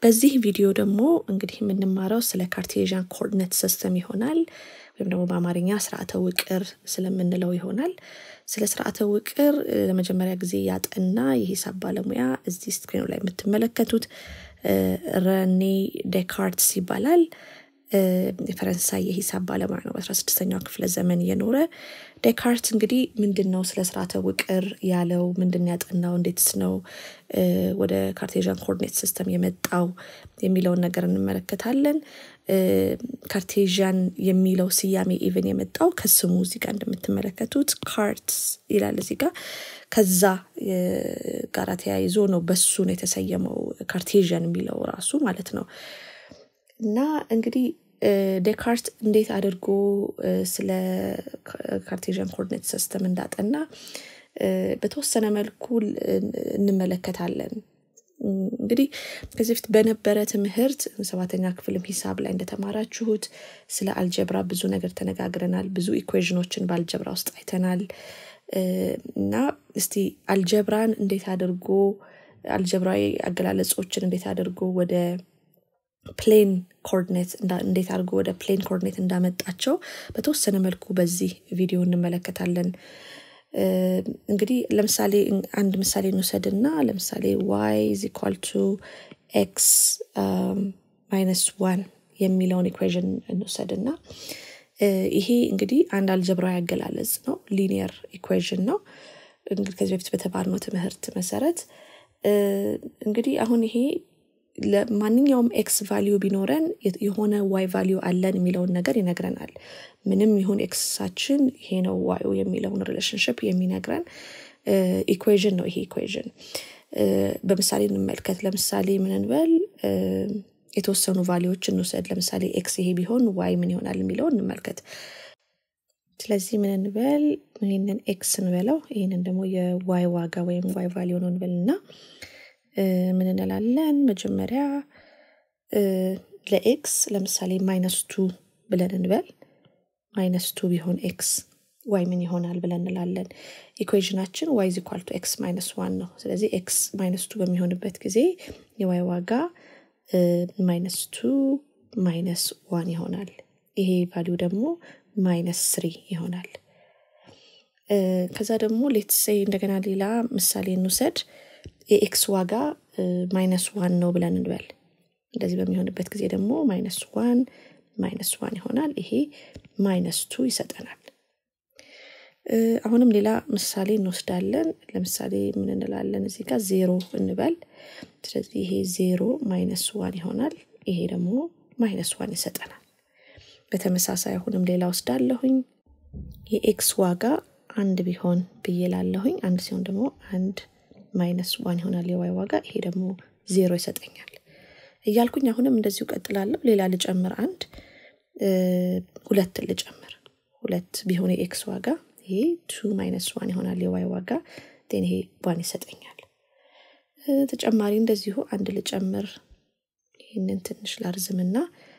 በዚህ ቪዲዮ ደግሞ እንግዲህ የምንማረው ስለ ካርቴዥያን ኮኦርዲኔት ሲስተም ይሆናል ወይም ደግሞ በአማርኛ ስርዓተ ውቅር ስለምንለው ይሆናል። ስለ ስርዓተ ውቅር ለመጀመሪያ ጊዜ ያጠና የሂሳብ ባለሙያ እዚህ ስክሪኑ ላይ የምትመለከቱት ረኔ ዴካርትስ ይባላል። የፈረንሳይ የሂሳብ ባለሙያ ነው። በአስራ ስድስተኛው ክፍለ ዘመን የኖረ ዴካርት እንግዲህ ምንድን ነው ስለ ስርዓተ ውቅር ያለው ምንድን ያጠናው እንዴትስ ነው ወደ ካርቴዥያን ኮኦርዲኔት ሲስተም የመጣው የሚለውን ነገር እንመለከታለን። ካርቴዥያን የሚለው ስያሜ ኢቨን የመጣው ከስሙ እዚህ ጋር እንደምትመለከቱት ካርትስ ይላል እዚህ ጋር ከዛ ጋራ ተያይዞ ነው በሱ ነው የተሰየመው ካርቴዥያን የሚለው ራሱ ማለት ነው። እና እንግዲህ ዴካርት እንዴት አድርጎ ስለ ካርቴዥያን ኮኦርዲኔት ሲስተም እንዳጠና በተወሰነ መልኩ እንመለከታለን። እንግዲህ ከዚህ በፊት በነበረ ትምህርት ሰባተኛ ክፍልም ሂሳብ ላይ እንደተማራችሁት ስለ አልጀብራ ብዙ ነገር ተነጋግረናል። ብዙ ኢኩዌዥኖችን በአልጀብራ ውስጥ አይተናል። እና እስቲ አልጀብራን እንዴት አድርጎ አልጀብራዊ አገላለጾችን እንዴት አድርጎ ወደ ፕሌን ኮኦርዲኔት እንዴት አድርጎ ወደ ፕሌን ኮኦርዲኔት እንዳመጣቸው በተወሰነ መልኩ በዚህ ቪዲዮ እንመለከታለን። እንግዲህ ለምሳሌ አንድ ምሳሌ እንውሰድና ለምሳሌ ዋይ ኢዝ ኢኳል ቱ ኤክስ ማይነስ ዋን የሚለውን ኢኩዌዥን እንውሰድና ይሄ እንግዲህ አንድ አልጀብራዊ አገላለጽ ነው። ሊኒየር ኢኩዌዥን ነው። እንግዲህ ከዚህ በፊት በተባልነው ትምህርት መሰረት እንግዲህ አሁን ይሄ ለማንኛውም ኤክስ ቫሊዩ ቢኖረን የሆነ ዋይ ቫሊዩ አለን የሚለውን ነገር ይነግረናል። ምንም ይሁን ኤክሳችን ይሄ ነው ዋዩ የሚለውን ሪሌሽንሽፕ የሚነግረን ኢኩዌዥን ነው። ይሄ ኢኩዌዥን በምሳሌ እንመልከት። ለምሳሌ ምን እንበል የተወሰኑ ቫሊዎች እንውሰድ። ለምሳሌ ኤክስ ይሄ ቢሆን ዋይ ምን ይሆናል የሚለው እንመልከት። ስለዚህ ምን እንበል ይህንን ኤክስ እንበለው፣ ይህንን ደግሞ የዋይ ዋጋ ወይም ዋይ ቫሊዩ ነው እንበልና ምን እንላለን? መጀመሪያ ለኤክስ ለምሳሌ ማይነስ ቱ ብለን እንበል። ማይነስ ቱ ቢሆን ኤክስ ዋይ ምን ይሆናል ብለን እንላለን። ኢኩዌዥናችን ዋይ ዝ ኢኳል ቱ ኤክስ ማይነስ ዋን ነው። ስለዚህ ኤክስ ማይነስ ቱ በሚሆንበት ጊዜ የዋይ ዋጋ ማይነስ ቱ ማይነስ ዋን ይሆናል። ይሄ ቫሊዩ ደግሞ ማይነስ ስሪ ይሆናል። ከዛ ደግሞ ሌትሴ እንደገና ሌላ ምሳሌ እንውሰድ። የኤክስ ዋጋ ማይነስ ዋን ነው ብለን እንበል። እንደዚህ በሚሆንበት ጊዜ ደግሞ ማይነስ ዋን ማይነስ ዋን ይሆናል። ይሄ ማይነስ ቱ ይሰጠናል። አሁንም ሌላ ምሳሌ እንወስዳለን። ለምሳሌ ምን እንላለን እዚህ ጋር ዜሮ እንበል። ስለዚህ ይሄ ዜሮ ማይነስ ዋን ይሆናል። ይሄ ደግሞ ማይነስ ዋን ይሰጠናል። በተመሳሳይ አሁንም ሌላ ወስዳለሁኝ። የኤክስ ዋጋ አንድ ቢሆን ብዬ ላለሁኝ። አንድ ሲሆን ደግሞ አንድ ማይነስ ዋን ይሆናል የዋይ ዋጋ። ይሄ ደግሞ ዜሮ ይሰጠኛል እያልኩኝ አሁንም እንደዚሁ ቀጥላለሁ። ሌላ ልጨምር፣ አንድ ሁለት ልጨምር። ሁለት ቢሆን የኤክስ ዋጋ ይሄ ቱ ማይነስ ዋን ይሆናል የዋይ ዋጋ ን ይሄ ዋን ይሰጠኛል። ተጨማሪ እንደዚሁ አንድ ልጨምር። ይህንን ትንሽ ላርዝምና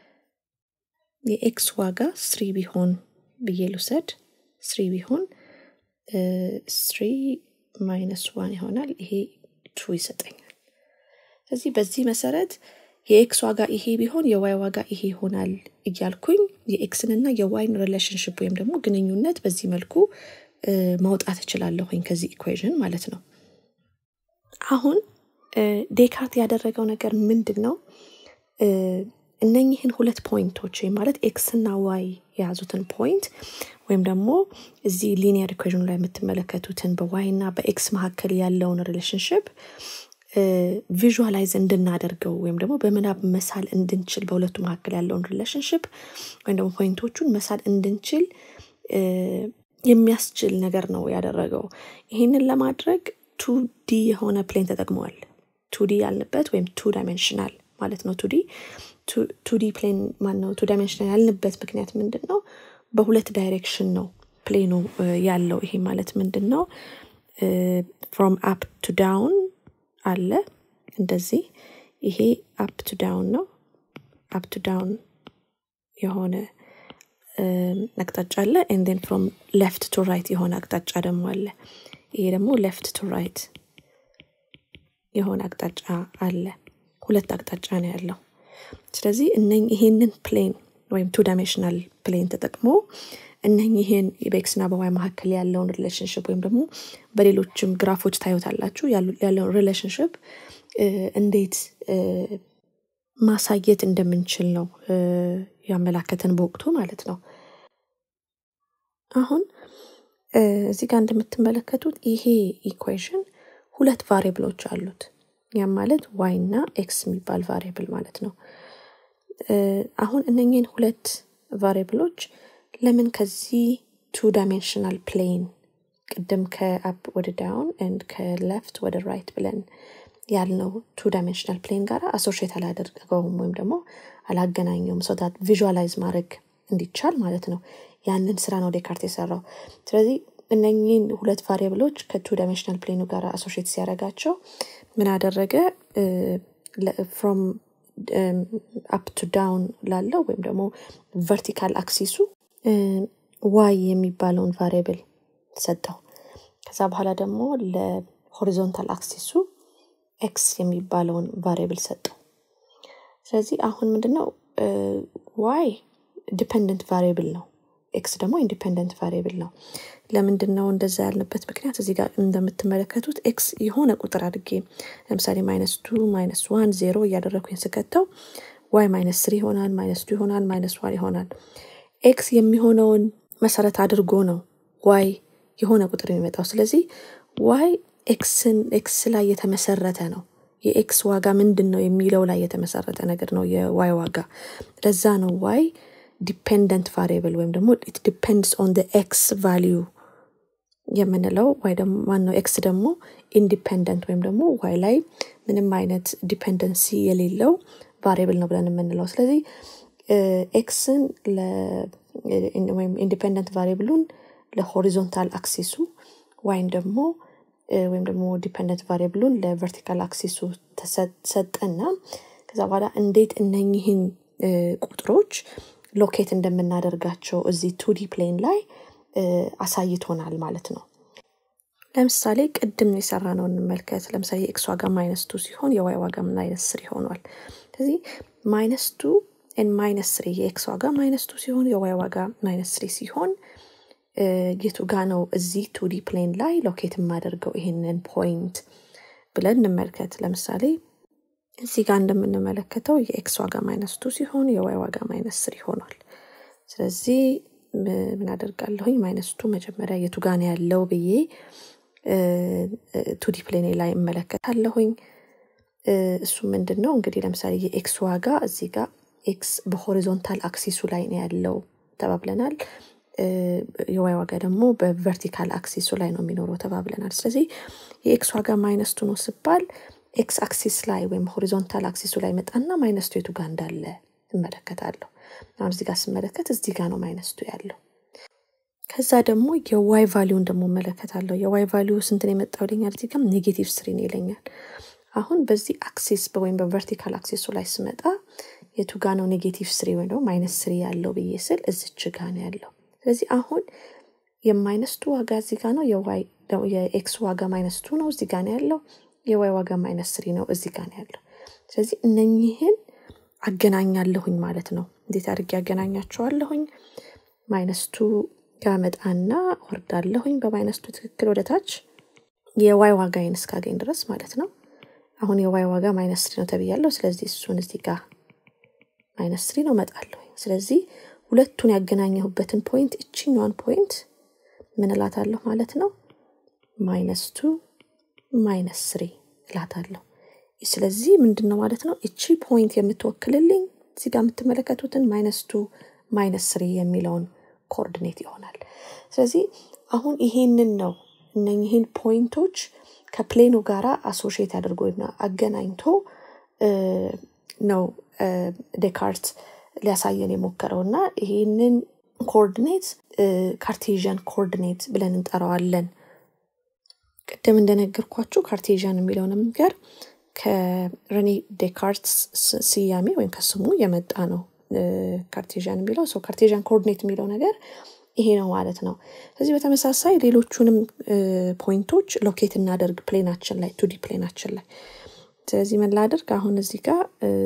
የኤክስ ዋጋ ስሪ ቢሆን ብዬ ልውሰድ። ስሪ ቢሆን ስሪ ማይነስ ዋን ይሆናል። ይሄ ቱ ይሰጠኛል። ስለዚህ በዚህ መሰረት የኤክስ ዋጋ ይሄ ቢሆን የዋይ ዋጋ ይሄ ይሆናል እያልኩኝ የኤክስንና የዋይን ሪሌሽንሽፕ ወይም ደግሞ ግንኙነት በዚህ መልኩ ማውጣት እችላለሁኝ ከዚህ ኢኩዌዥን ማለት ነው። አሁን ዴካርት ያደረገው ነገር ምንድን ነው? እነኚህን ሁለት ፖይንቶች ወይም ማለት ኤክስ እና ዋይ የያዙትን ፖይንት ወይም ደግሞ እዚህ ሊኒየር ኢኩዌዥኑ ላይ የምትመለከቱትን በዋይ እና በኤክስ መካከል ያለውን ሪሌሽንሽፕ ቪዥዋላይዝ እንድናደርገው ወይም ደግሞ በምናብ መሳል እንድንችል በሁለቱ መካከል ያለውን ሪሌሽንሽፕ ወይም ደግሞ ፖይንቶቹን መሳል እንድንችል የሚያስችል ነገር ነው ያደረገው። ይህንን ለማድረግ ቱ ዲ የሆነ ፕሌን ተጠቅመዋል። ቱ ዲ ያልንበት ወይም ቱ ዳይሜንሽናል ማለት ነው። ቱዲ ቱዲ ፕሌን ማነው? ቱ ዳይሜንሽናል ያልንበት ምክንያት ምንድን ነው? በሁለት ዳይሬክሽን ነው ፕሌኑ ያለው። ይሄ ማለት ምንድን ነው? ፍሮም አፕ ቱ ዳውን አለ እንደዚህ። ይሄ አፕ ቱ ዳውን ነው። አፕ ቱ ዳውን የሆነ አቅጣጫ አለ። ኤንዴን ፍሮም ሌፍት ቱ ራይት የሆነ አቅጣጫ ደግሞ አለ። ይሄ ደግሞ ሌፍት ቱ ራይት የሆነ አቅጣጫ አለ። ሁለት አቅጣጫ ነው ያለው። ስለዚህ እነኝ ይሄንን ፕሌን ወይም ቱ ዳይሜንሽናል ፕሌን ተጠቅሞ እነኝህን በኤክስና በዋይ መካከል ያለውን ሪሌሽንሽፕ ወይም ደግሞ በሌሎችም ግራፎች ታዩታላችሁ ያለውን ሪሌሽንሽፕ እንዴት ማሳየት እንደምንችል ነው ያመላከተን በወቅቱ ማለት ነው። አሁን እዚህ ጋር እንደምትመለከቱት ይሄ ኢኩዌሽን ሁለት ቫሪብሎች አሉት። ያም ማለት ዋይ እና ኤክስ የሚባል ቫሪብል ማለት ነው። አሁን እነኝህን ሁለት ቫሪብሎች ለምን ከዚህ ቱ ዳይሜንሽናል ፕሌን ቅድም ከአፕ ወደ ዳውን ኤንድ ከሌፍት ወደ ራይት ብለን ያልነው ቱ ዳይሜንሽናል ፕሌን ጋር አሶሽት አላደርገውም ወይም ደግሞ አላገናኘውም ሰውታት ቪዥዋላይዝ ማድረግ እንዲቻል ማለት ነው። ያንን ስራ ነው ዴካርት የሰራው። ስለዚህ እነኚህን ሁለት ቫሪብሎች ከቱ ዳይሜንሽናል ፕሌኑ ጋር አሶሽት ሲያደርጋቸው ምን አደረገ? ፍሮም አፕ ቱ ዳውን ላለው ወይም ደግሞ ቨርቲካል አክሲሱ ዋይ የሚባለውን ቫሪብል ሰጠው። ከዛ በኋላ ደግሞ ለሆሪዞንታል አክሲሱ ኤክስ የሚባለውን ቫሪብል ሰጠው። ስለዚህ አሁን ምንድነው ዋይ ዲፐንደንት ቫሪብል ነው። ኤክስ ደግሞ ኢንዲፐንደንት ቫሪብል ነው። ለምንድን ነው እንደዛ ያልንበት ምክንያት እዚህ ጋር እንደምትመለከቱት ኤክስ የሆነ ቁጥር አድርጌ ለምሳሌ ማይነስ ቱ ማይነስ ዋን ዜሮ እያደረግኩኝ ስከተው ዋይ ማይነስ ስሪ ይሆናል፣ ማይነስ ቱ ይሆናል፣ ማይነስ ዋን ይሆናል። ኤክስ የሚሆነውን መሰረት አድርጎ ነው ዋይ የሆነ ቁጥር የሚመጣው። ስለዚህ ዋይ ኤክስን ኤክስ ላይ የተመሰረተ ነው። የኤክስ ዋጋ ምንድን ነው የሚለው ላይ የተመሰረተ ነገር ነው የዋይ ዋጋ። ለዛ ነው ዋይ ዲፔንደንት ቫሪብል ወይም ደግሞ ኢት ዲፔንድስ ኦን ኤክስ ቫሊዩ የምንለው ዋይ ደግሞ ማነው ኤክስ ደግሞ ኢንዲፔንደንት ወይም ደግሞ ዋይ ላይ ምንም አይነት ዲፔንደንሲ የሌለው ቫሪብል ነው ብለን የምንለው። ስለዚህ ኤክስን ወይም ኢንዲፔንደንት ቫሪብሉን ለሆሪዞንታል አክሲሱ ዋይን ደግሞ ወይም ደግሞ ዲፔንደንት ቫሪብሉን ለቨርቲካል አክሲሱ ተሰጠና ከዛ በኋላ እንዴት እነኝህን ቁጥሮች ሎኬት እንደምናደርጋቸው እዚህ ቱዲ ፕሌን ላይ አሳይቶናል ማለት ነው። ለምሳሌ ቅድም የሰራ ነው እንመልከት። ለምሳሌ የኤክስ ዋጋ ማይነስ ቱ ሲሆን የዋይ ዋጋ ማይነስ ስሪ ሆኗል። ስለዚህ ማይነስ ቱ ማይነስ ስሪ የኤክስ ዋጋ ማይነስ ቱ ሲሆን የዋይ ዋጋ ማይነስ ስሪ ሲሆን የቱ ጋ ነው እዚህ ቱዲ ፕሌን ላይ ሎኬት የማደርገው ይሄንን ፖይንት ብለን እንመልከት። ለምሳሌ እዚህ ጋር እንደምንመለከተው የኤክስ ዋጋ ማይነስ ቱ ሲሆን የዋይ ዋጋ ማይነስ ስሪ ሆኗል። ስለዚህ ምን አደርጋለሁኝ? ማይነስ ቱ መጀመሪያ የቱ ጋ ነው ያለው ብዬ ቱዲ ፕሌኔ ላይ እመለከታለሁኝ። እሱ ምንድን ነው እንግዲህ ለምሳሌ የኤክስ ዋጋ እዚህ ጋር ኤክስ በሆሪዞንታል አክሲሱ ላይ ነው ያለው ተባብለናል። የዋይ ዋጋ ደግሞ በቨርቲካል አክሲሱ ላይ ነው የሚኖረው ተባብለናል። ስለዚህ የኤክስ ዋጋ ማይነስቱ ነው ስባል ኤክስ አክሲስ ላይ ወይም ሆሪዞንታል አክሲሱ ላይ መጣና ማይነስቱ የቱ ጋር እንዳለ እመለከታለሁ። አሁን እዚህ ጋር ስመለከት እዚህ ጋር ነው ማይነስቱ ያለው። ከዛ ደግሞ የዋይ ቫሊዩን ደግሞ እመለከታለሁ። የዋይ ቫሊዩ ስንትን የመጣው ይለኛል። እዚህ ጋር ኔጌቲቭ ስሪን ይለኛል። አሁን በዚህ አክሲስ ወይም በቨርቲካል አክሲሱ ላይ ስመጣ የቱ ጋ ነው ኔጌቲቭ ስሪ ወይም ደግሞ ማይነስ ስሪ ያለው ብዬ ስል እዚች ጋ ነው ያለው። ስለዚህ አሁን የማይነስቱ ዋጋ እዚህ ጋ ነው። የኤክስ ዋጋ ማይነስቱ ነው እዚህ ጋ ነው ያለው። የዋይ ዋጋ ማይነስ ስሪ ነው እዚህ ጋ ነው ያለው። ስለዚህ እነኚህን አገናኛለሁኝ ማለት ነው። እንዴት አድርጌ አገናኛቸዋለሁኝ? ማይነስቱ ጋር መጣና ወርዳለሁኝ በማይነስቱ ትክክል ወደ ታች የዋይ ዋጋዬን እስካገኝ ድረስ ማለት ነው። አሁን የዋይ ዋጋ ማይነስ ስሪ ነው ተብያለሁ። ስለዚህ እሱን እዚህ ጋር ማይነስ ስሪ ነው መጣለሁኝ። ስለዚህ ሁለቱን ያገናኘሁበትን ፖይንት እችኛዋን ፖይንት ምን እላታለሁ ማለት ነው? ማይነስ ቱ ማይነስ ስሪ እላታለሁ። ስለዚህ ምንድን ነው ማለት ነው እቺ ፖይንት የምትወክልልኝ እዚህ ጋር የምትመለከቱትን ማይነስ ቱ ማይነስ ስሪ የሚለውን ኮኦርዲኔት ይሆናል። ስለዚህ አሁን ይሄንን ነው እነኝህን ፖይንቶች ከፕሌኑ ጋር አሶሽየት አድርጎና አገናኝቶ ነው ዴካርት ሊያሳየን የሞከረው እና ይህንን ኮኦርዲኔት ካርቴዥያን ኮኦርዲኔት ብለን እንጠራዋለን። ቅድም እንደነገርኳችሁ ካርቴዥያን የሚለው ነገር ከረኔ ዴካርት ስያሜ ወይም ከስሙ የመጣ ነው። ካርቴዥያን የሚለው ሰው ካርቴዥያን ኮኦርዲኔት የሚለው ነገር ይሄ ነው ማለት ነው። ስለዚህ በተመሳሳይ ሌሎቹንም ፖይንቶች ሎኬት እናደርግ ፕሌናችን ላይ ቱዲ ፕሌናችን ላይ ስለዚህ ምን ላድርግ አሁን እዚህ ጋር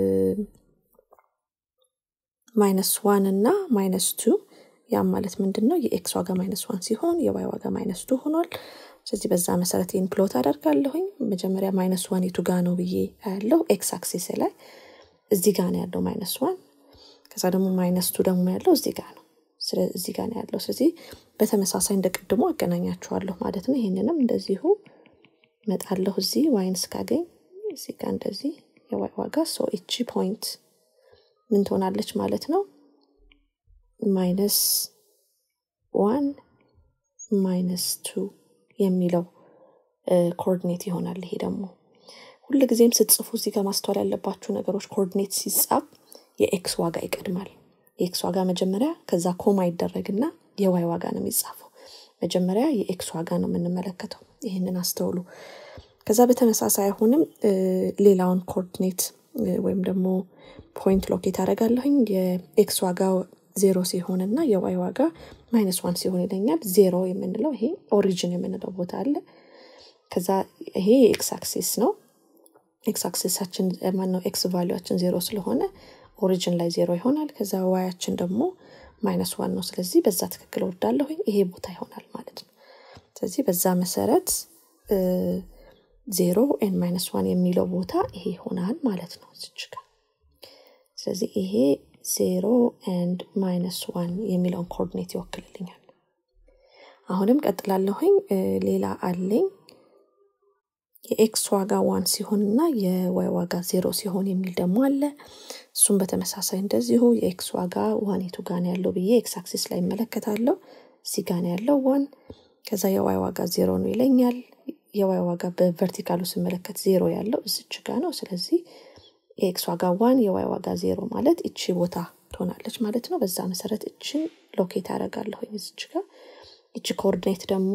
ማይነስ ዋን እና ማይነስ ቱ ያም ማለት ምንድን ነው የኤክስ ዋጋ ማይነስ ዋን ሲሆን የዋይ ዋጋ ማይነስ ቱ ሆኗል ስለዚህ በዛ መሰረት ይህን ፕሎት አደርጋለሁኝ መጀመሪያ ማይነስ ዋን የቱ ጋ ነው ብዬ ያለው ኤክስ አክሲስ ላይ እዚህ ጋ ነው ያለው ማይነስ ዋን ከዛ ደግሞ ማይነስ ቱ ደግሞ ያለው እዚህ ጋ ነው እዚህ ጋ ነው ያለው ስለዚህ በተመሳሳይ እንደ ቅድሞ አገናኛቸዋለሁ ማለት ነው ይህንንም እንደዚሁ መጣለሁ እዚህ ዋይን እስካገኝ እዚህ ጋ እንደዚህ የዋይ ዋጋ ሶ እቺ ፖይንት ምን ትሆናለች ማለት ነው ማይነስ ዋን ማይነስ ቱ የሚለው ኮኦርዲኔት ይሆናል ይሄ ደግሞ ሁል ጊዜም ስትጽፉ እዚህ ጋር ማስተዋል ያለባችሁ ነገሮች ኮኦርዲኔት ሲጻፍ የኤክስ ዋጋ ይቀድማል የኤክስ ዋጋ መጀመሪያ ከዛ ኮማ ይደረግና የዋይ ዋጋ ነው የሚጻፈው መጀመሪያ የኤክስ ዋጋ ነው የምንመለከተው ይህንን አስተውሉ ከዛ በተመሳሳይ አሁንም ሌላውን ኮኦርዲኔት ወይም ደግሞ ፖይንት ሎኬት አደርጋለሁኝ የኤክስ ዋጋ ዜሮ ሲሆን እና የዋይ ዋጋ ማይነስ ዋን ሲሆን ይለኛል ዜሮ የምንለው ይሄ ኦሪጅን የምንለው ቦታ አለ ከዛ ይሄ የኤክስ አክሲስ ነው ኤክስ አክሲሳችን ማነው ኤክስ ቫሊዋችን ዜሮ ስለሆነ ኦሪጅን ላይ ዜሮ ይሆናል ከዛ ዋያችን ደግሞ ማይነስ ዋን ነው ስለዚህ በዛ ትክክል ወዳለሁኝ ይሄ ቦታ ይሆናል ማለት ነው ስለዚህ በዛ መሰረት ዜሮ ኤን ማይነስ ዋን የሚለው ቦታ ይሄ ይሆናል ማለት ነው እዚች ጋር ስለዚህ ይሄ ዜሮ ኤንድ ማይነስ ዋን የሚለውን ኮኦርዲኔት ይወክልልኛል አሁንም ቀጥላለሁኝ ሌላ አለኝ የኤክስ ዋጋ ዋን ሲሆን እና የዋይ ዋጋ ዜሮ ሲሆን የሚል ደግሞ አለ እሱም በተመሳሳይ እንደዚሁ የኤክስ ዋጋ ዋን የቱ ጋን ያለው ብዬ ኤክስ አክሲስ ላይ ይመለከታለሁ እዚህ ጋን ያለው ዋን ከዛ የዋይ ዋጋ ዜሮ ነው ይለኛል የዋይ ዋጋ በቨርቲካሉ ስመለከት ዜሮ ያለው እዝች ጋ ነው ስለዚህ የኤክስ ዋጋ ዋን የዋይ ዋጋ ዜሮ ማለት እቺ ቦታ ትሆናለች ማለት ነው በዛ መሰረት እችን ሎኬት ያደረጋለሁ እዝች ጋር እቺ ኮኦርዲኔት ደግሞ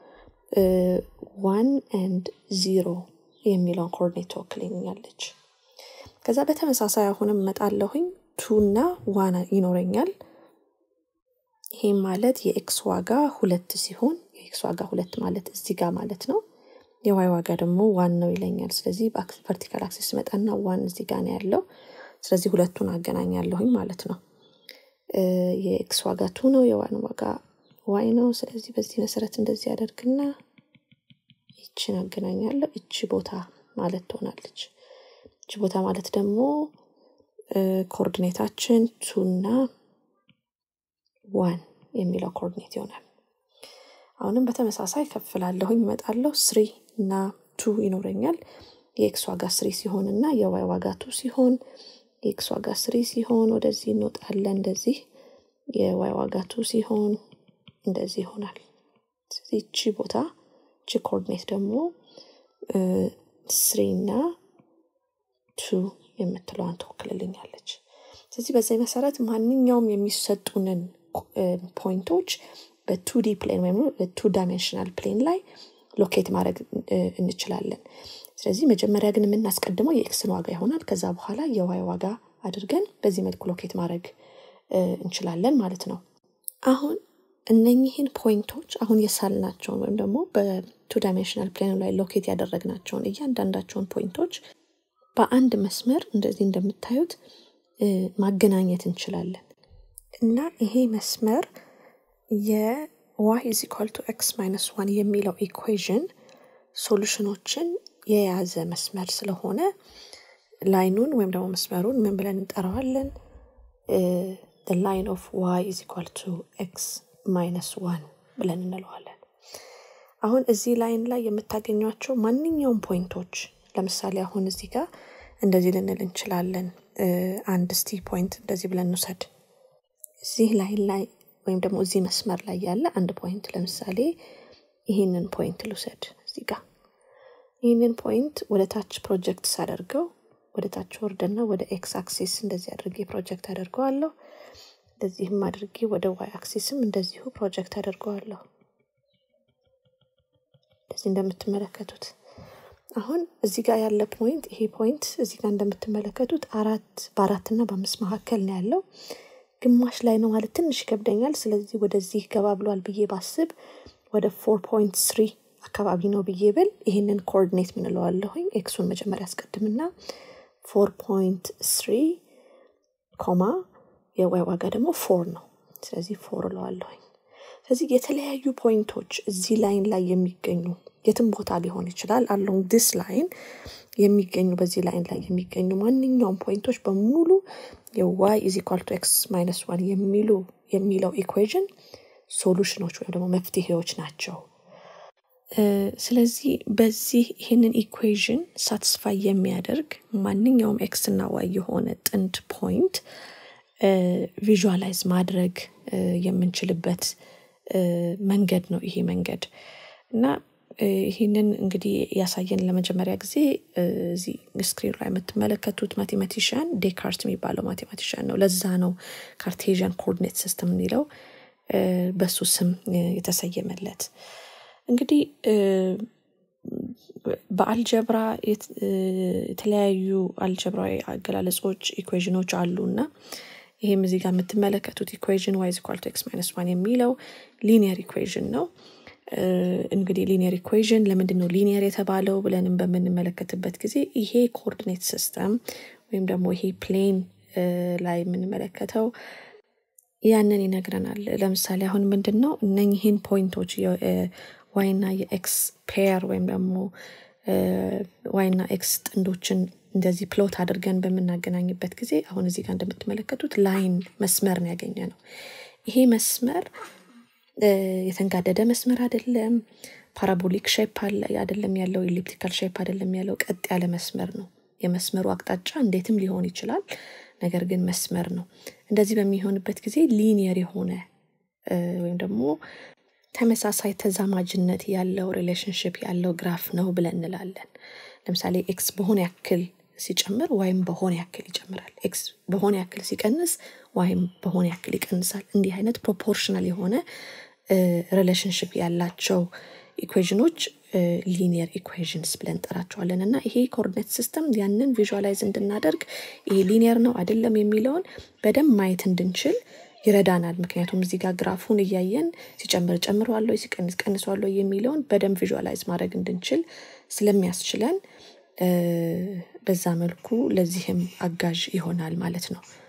ዋን ኤንድ ዚሮ የሚለውን ኮኦርዲኔት ትወክልኛለች ከዛ በተመሳሳይ አሁንም መጣለሁኝ ቱ እና ዋን ይኖረኛል ይሄም ማለት የኤክስ ዋጋ ሁለት ሲሆን የኤክስ ዋጋ ሁለት ማለት እዚህ ጋር ማለት ነው የዋይ ዋጋ ደግሞ ዋን ነው ይለኛል ስለዚህ ቨርቲካል አክሲስ መጣና ዋን እዚህ ጋር ነው ያለው ስለዚህ ሁለቱን አገናኛለሁኝ ማለት ነው የኤክስ ዋጋ ቱ ነው የዋን ዋጋ ዋይ ነው ስለዚህ በዚህ መሰረት እንደዚህ ያደርግና ይችን አገናኛለሁ እቺ ቦታ ማለት ትሆናለች እቺ ቦታ ማለት ደግሞ ኮኦርዲኔታችን ቱና ዋን የሚለው ኮኦርዲኔት ይሆናል አሁንም በተመሳሳይ ከፍላለሁኝ ይመጣለሁ ስሪ እና ቱ ይኖረኛል የኤክስ ዋጋ ስሪ ሲሆን እና የዋይ ዋጋ ቱ ሲሆን የኤክስ ዋጋ ስሪ ሲሆን ወደዚህ እንወጣለን እንደዚህ የዋይ ዋጋ ቱ ሲሆን እንደዚህ ይሆናል ስለዚህ እቺ ቦታ እቺ ኮኦርዲኔት ደግሞ ስሪ እና ቱ የምትለዋን ትወክልልኛለች ስለዚህ በዚህ መሰረት ማንኛውም የሚሰጡንን ፖይንቶች በቱዲ ፕሌን ወይም በቱ ዳይሜንሽናል ፕሌን ላይ ሎኬት ማድረግ እንችላለን ስለዚህ መጀመሪያ ግን የምናስቀድመው የኤክስን ዋጋ ይሆናል ከዛ በኋላ የዋይ ዋጋ አድርገን በዚህ መልኩ ሎኬት ማድረግ እንችላለን ማለት ነው አሁን እነኚህን ፖይንቶች አሁን የሳልናቸውን ወይም ደግሞ በቱ ዳይሜንሽናል ፕሌን ላይ ሎኬት ያደረግናቸውን እያንዳንዳቸውን ፖይንቶች በአንድ መስመር እንደዚህ እንደምታዩት ማገናኘት እንችላለን እና ይሄ መስመር የዋይ ኢዝ ኢኳል ቱ ኤክስ ማይነስ ዋን የሚለው ኢኩዌዥን ሶሉሽኖችን የያዘ መስመር ስለሆነ ላይኑን ወይም ደግሞ መስመሩን ምን ብለን እንጠራዋለን ላይን ኦፍ ዋይ ኢዝ ኢኳል ቱ ኤክስ ማይነስ ዋን ብለን እንለዋለን አሁን እዚህ ላይን ላይ የምታገኟቸው ማንኛውም ፖይንቶች ለምሳሌ አሁን እዚህ ጋር እንደዚህ ልንል እንችላለን አንድ ስቲ ፖይንት እንደዚህ ብለን እንውሰድ እዚህ ላይን ላይ ወይም ደግሞ እዚህ መስመር ላይ ያለ አንድ ፖይንት ለምሳሌ ይህንን ፖይንት ልውሰድ እዚህ ጋር ይህንን ፖይንት ወደ ታች ፕሮጀክት ሳደርገው ወደ ታች ወርደና ወደ ኤክስ አክሲስ እንደዚህ አድርጌ ፕሮጀክት አደርገዋለሁ እንደዚህም አድርጌ ወደ ዋይ አክሲስም እንደዚሁ ፕሮጀክት አደርገዋለሁ እንደዚህ እንደምትመለከቱት አሁን እዚህ ጋር ያለ ፖይንት ይሄ ፖይንት እዚህ ጋር እንደምትመለከቱት አራት በአራትና በአምስት መካከል ነው ያለው ግማሽ ላይ ነው ማለት ትንሽ ይከብደኛል ስለዚህ ወደዚህ ገባ ብሏል ብዬ ባስብ ወደ ፎር ፖይንት ስሪ አካባቢ ነው ብዬ ብል ይህንን ኮኦርዲኔት ምን እለዋለሁኝ? ኤክሱን መጀመሪያ አስቀድምና ፎር ፖይንት ስሪ ኮማ የዋይ ዋጋ ደግሞ ፎር ነው። ስለዚህ ፎር እለዋለሁኝ። ስለዚህ የተለያዩ ፖይንቶች እዚህ ላይን ላይ የሚገኙ የትም ቦታ ሊሆን ይችላል አሎንግ ዲስ ላይን የሚገኙ በዚህ ላይን ላይ የሚገኙ ማንኛውም ፖይንቶች በሙሉ የዋይ ኢዝ ኢኳል ቱ ኤክስ ማይነስ ዋን የሚሉ የሚለው ኢኩዌዥን ሶሉሽኖች ወይም ደግሞ መፍትሄዎች ናቸው። ስለዚህ በዚህ ይህንን ኢኩዌዥን ሳትስፋይ የሚያደርግ ማንኛውም ኤክስ እና ዋይ የሆነ ጥንድ ፖይንት ቪዥዋላይዝ ማድረግ የምንችልበት መንገድ ነው ይሄ መንገድ እና ይህንን እንግዲህ ያሳየን ለመጀመሪያ ጊዜ እዚህ ስክሪን ላይ የምትመለከቱት ማቴማቲሽያን ዴካርት የሚባለው ማቴማቲሽያን ነው። ለዛ ነው ካርቴዥያን ኮኦርዲኔት ሲስተም የሚለው በሱ ስም የተሰየመለት። እንግዲህ በአልጀብራ የተለያዩ አልጀብራዊ አገላለጾች ኢኩዌዥኖች አሉ እና ይህም እዚህ ጋር የምትመለከቱት ኢኩዌዥን ዋይዝ ኢኳል ቱ ኤክስ ማይነስ ዋን የሚለው ሊኒየር ኢኩዌዥን ነው። እንግዲህ ሊኒየር ኢኩዌዥን ለምንድን ነው ሊኒየር የተባለው ብለንም በምንመለከትበት ጊዜ ይሄ ኮኦርዲኔት ሲስተም ወይም ደግሞ ይሄ ፕሌን ላይ የምንመለከተው ያንን ይነግረናል። ለምሳሌ አሁን ምንድን ነው እነኝህን ፖይንቶች ዋይና የኤክስ ፔር ወይም ደግሞ ዋይና ኤክስ ጥንዶችን እንደዚህ ፕሎት አድርገን በምናገናኝበት ጊዜ አሁን እዚህ ጋር እንደምትመለከቱት ላይን መስመር ነው ያገኘ ነው። ይሄ መስመር የተንጋደደ መስመር አይደለም። ፓራቦሊክ ሼፕ አይደለም ያለው፣ ኤሊፕቲካል ሼፕ አይደለም ያለው፣ ቀጥ ያለ መስመር ነው። የመስመሩ አቅጣጫ እንዴትም ሊሆን ይችላል። ነገር ግን መስመር ነው። እንደዚህ በሚሆንበት ጊዜ ሊኒየር የሆነ ወይም ደግሞ ተመሳሳይ ተዛማጅነት ያለው ሪሌሽንሽፕ ያለው ግራፍ ነው ብለን እንላለን። ለምሳሌ ኤክስ በሆነ ያክል ሲጨምር ዋይም በሆነ ያክል ይጨምራል። ኤክስ በሆነ ያክል ሲቀንስ ዋይም በሆነ ያክል ይቀንሳል። እንዲህ አይነት ፕሮፖርሽናል የሆነ ሪሌሽንሽፕ ያላቸው ኢኩዌዥኖች ሊኒየር ኢኩዌዥንስ ብለን እንጠራቸዋለን እና ይሄ ኮኦርዲኔት ሲስተም ያንን ቪዥዋላይዝ እንድናደርግ ይሄ ሊኒየር ነው አይደለም የሚለውን በደንብ ማየት እንድንችል ይረዳናል። ምክንያቱም እዚህ ጋር ግራፉን እያየን ሲጨምር ጨምረዋለሁ፣ ሲቀንስ ቀንሰዋለሁ የሚለውን በደንብ ቪዥዋላይዝ ማድረግ እንድንችል ስለሚያስችለን በዛ መልኩ ለዚህም አጋዥ ይሆናል ማለት ነው።